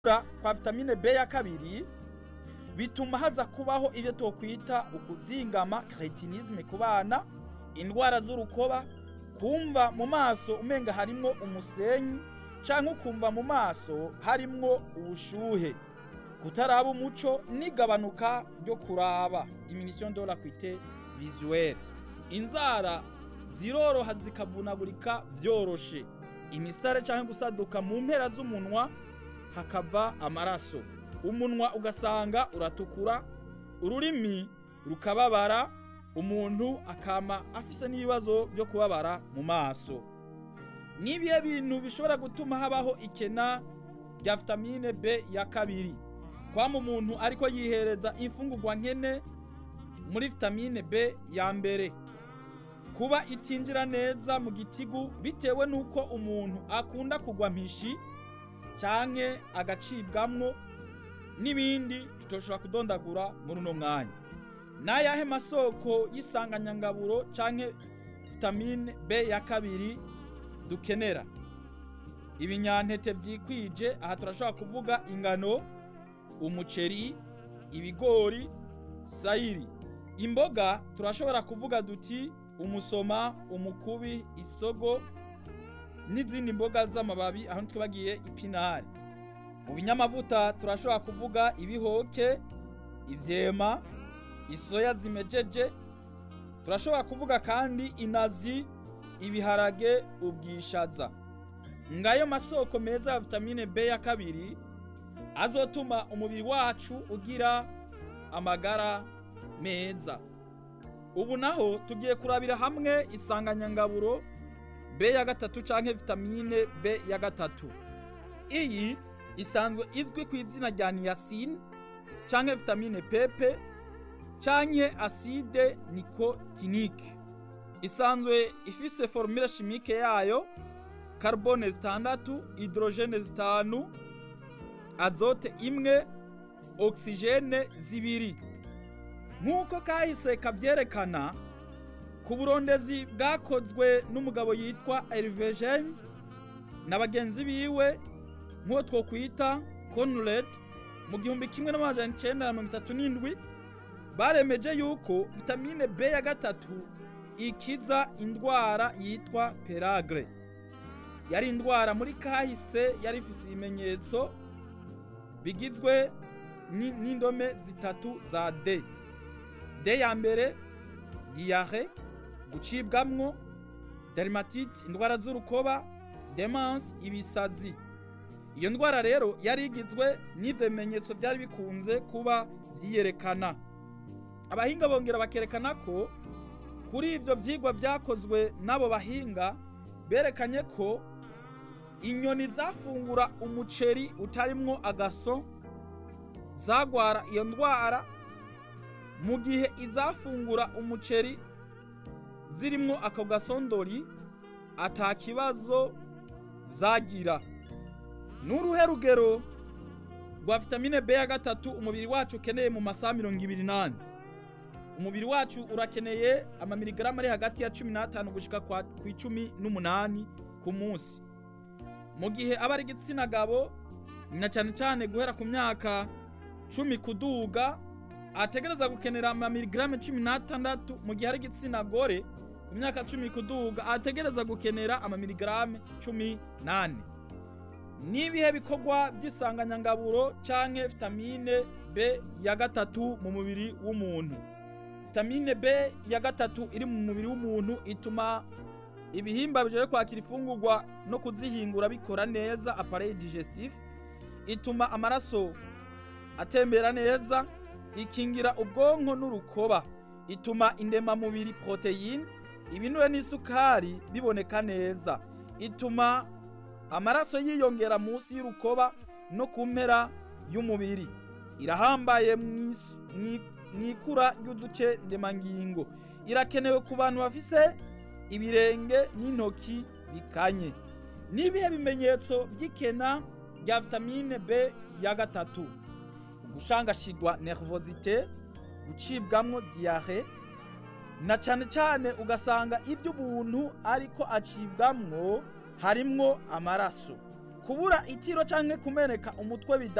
kubura kwa vitamine B ya kabiri bituma haza kubaho ibyo twokwita ukuzingama cretinisme ku bana indwara z'urukoba kumva mu maso umenga harimwo umusenyi canke ukumva mu maso harimwo ubushuhe kutaraba umuco n'igabanuka ryo kuraba diminution de l'acuité visuelle inzara ziroroha zikavunagurika vyoroshe imisare canke gusaduka mu mpera z'umunwa hakava amaraso umunwa ugasanga uratukura ururimi rukababara umuntu akama afise n'ibibazo byo kubabara mu maso nibihe bintu bishobora gutuma habaho ikena rya vitamine B ya kabiri kwama umuntu ariko yihereza imfungurwa nkene muri vitamine B ya mbere kuba itinjira neza mu gitigu bitewe n'uko umuntu akunda kugwa mpishi canke agacibwamwo n'ibindi tutoshobora kudondagura muri uno mwanya n'ayahe masoko y'isanganyangaburo canke vitamine B ya kabiri dukenera ibinyantete vyikwije aha turashobora kuvuga ingano umuceri ibigori sayiri imboga turashobora kuvuga duti umusoma umukubi isogo n'izindi mboga z'amababi aho twibagiye ipinari mu binyamavuta turashobora kuvuga ibihoke ivyema isoya zimejeje turashobora kuvuga kandi inazi ibiharage ubwishaza ngayo masoko meza ya vitamine B ya kabiri azotuma umubiri wacu ugira amagara meza ubu naho tugiye kurabira hamwe isanganyangaburo B ya gatatu canke vitamine B ya gatatu iyi isanzwe izwi ku izina rya niacin canke vitamine pepe canke acide nicotinique isanzwe ifise formule chimique yayo carbone zitandatu hydrogene zitanu azote imwe oxygene zibiri nk'uko kahise kavyerekana ku burondezi bwakozwe n'umugabo yitwa Hervé na bagenzi biwe nk'uwo twokwita Conrad mu gihumbi kimwe n'amajana icenda na mirongo itatu n'indwi baremeje yuko vitamine B ya gatatu ikiza indwara yitwa peragre yari indwara muri kahise yari ifise ibimenyetso bigizwe n'indome zitatu za D D ya mbere diare gucibwamwo dermatite indwara z'urukoba demence ibisazi iyo ndwara rero yari igizwe n'ivyo bimenyetso byari bikunze kuba vyiyerekana abahinga bongera bakerekana ko kuri ivyo vyigwa vyakozwe n'abo bahinga berekanye ko inyoni zafungura umuceri utarimwo agaso zagwara iyo ndwara mu gihe izafungura umuceri zirimwo ako gasondori ata kibazo zagira n'uruhe rugero rwa vitamine B ya gatatu umubiri wacu ukeneye mu masaha mirongo ibiri n'ane umubiri wacu urakeneye amamiligarama ari hagati ya cumi n'atanu gushika ku icumi n'umunani ku munsi mu gihe aba ari igitsina gabo na cyane cyane guhera ku myaka cumi kuduga ategereza gukenera amamiligarame cumi n'atandatu mu gihe ari igitsina gore ku myaka cumi kuduga ategereza gukenera amamiligarame cumi n'ane n'ibihe bikorwa by'isanganyangaburo canke vitamine B ya gatatu mu mubiri w'umuntu vitamine B ya gatatu iri mu mubiri w'umuntu ituma ibihimba bijaye kwakira ifungurwa no kuzihingura bikora neza appareil digestif ituma amaraso atembera neza ikingira ubwonko n'urukoba ituma indemamubiri proteine ibinure n'isukari biboneka neza ituma amaraso yiyongera munsi y'urukoba no ku mpera y'umubiri irahambaye mw'ikura ry'uduce ndemangingo irakenewe ku bantu bafise ibirenge n'intoki bikanye n'ibihe bimenyetso by'ikena rya vitamine B ya gatatu ugushangashigwa nervosite gucibwamwo diare na cane cane ugasanga ibyo umuntu ariko acibwamwo harimwo amaraso kubura itiro canke kumeneka umutwe bida